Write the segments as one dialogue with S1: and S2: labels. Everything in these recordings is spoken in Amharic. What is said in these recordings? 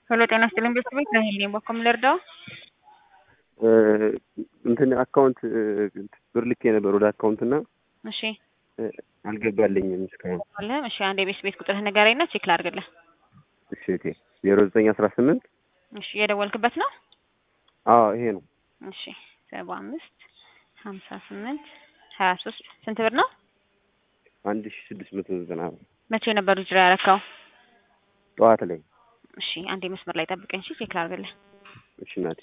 S1: ሄሎ ጤና ይስጥልኝ ቤተሰቦች ራሄል ነኝ። በኮም ልርዳው?
S2: እንትን አካውንት ብር ልኬ ነበር ወደ አካውንት እና
S1: እሺ
S2: አልገባልኝም እስካሁን።
S1: አለም እሺ፣ አንድ የቤት ቤት ቁጥርህ ንገረኝና ቼክ ላድርግልህ።
S2: እሺ እቴ ዜሮ ዘጠኝ አስራ ስምንት
S1: እሺ የደወልክበት ነው?
S2: አዎ ይሄ ነው።
S1: እሺ ሰባ አምስት ሀምሳ ስምንት ሀያ ሶስት ስንት ብር ነው?
S2: አንድ ሺ ስድስት መቶ ዘጠና ብር
S1: መቼ ነበር ጅራ ያረካው?
S2: ጠዋት ላይ።
S1: እሺ አንዴ መስመር ላይ ጠብቀኝ። እሺ ቼክ ላድርግልህ።
S2: እሺ እናቴ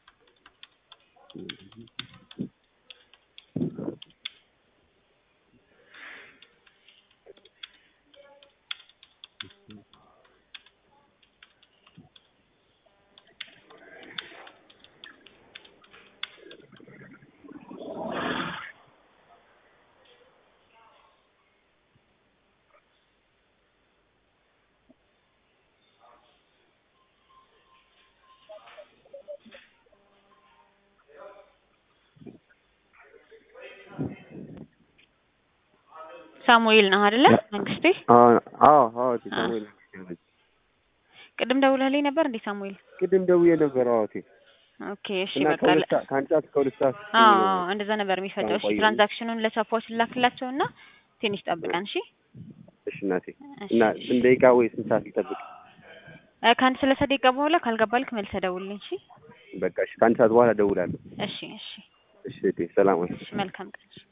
S1: ሳሙኤል ነው አይደለ? መንግስቴ
S2: አዎ አዎ አዎ እቴ ሳሙኤል ነኝ።
S1: ቅድም ደውለህልኝ ነበር እንዴ ሳሙኤል?
S2: ቅድም ደውዬ ነበር። አዎ እቴ
S1: ኦኬ እሺ
S2: እና
S1: በቃ
S2: ከሁለት ሰዓት ከአንድ ሰዓት እስከ ሁለት ሰዓት
S1: አዎ አዎ እንደዛ ነበር የሚፈጀው። እሺ
S2: ቆየኝ።
S1: ትራንዛክሽኑን ለቻፖች ላክላቸውና ትንሽ ጠብቀን እሺ።
S2: እሺ እናቴ
S1: እሺ፣
S2: እና
S1: እሺ።
S2: ስንት ደቂቃ ወይ ስንት ሰዓት ልጠብቅ?
S1: እ ከአንድ ሰላሳ ደቂቃ በኋላ ካልገባልክ መልሰህ ደውልልኝ እሺ።
S2: በቃ እሺ ከአንድ ሰዓት በኋላ እደውላለሁ።
S1: እሺ እሺ
S2: እሺ እቴ ሰላም ወይ
S1: እሺ መልካም ቀን። እሺ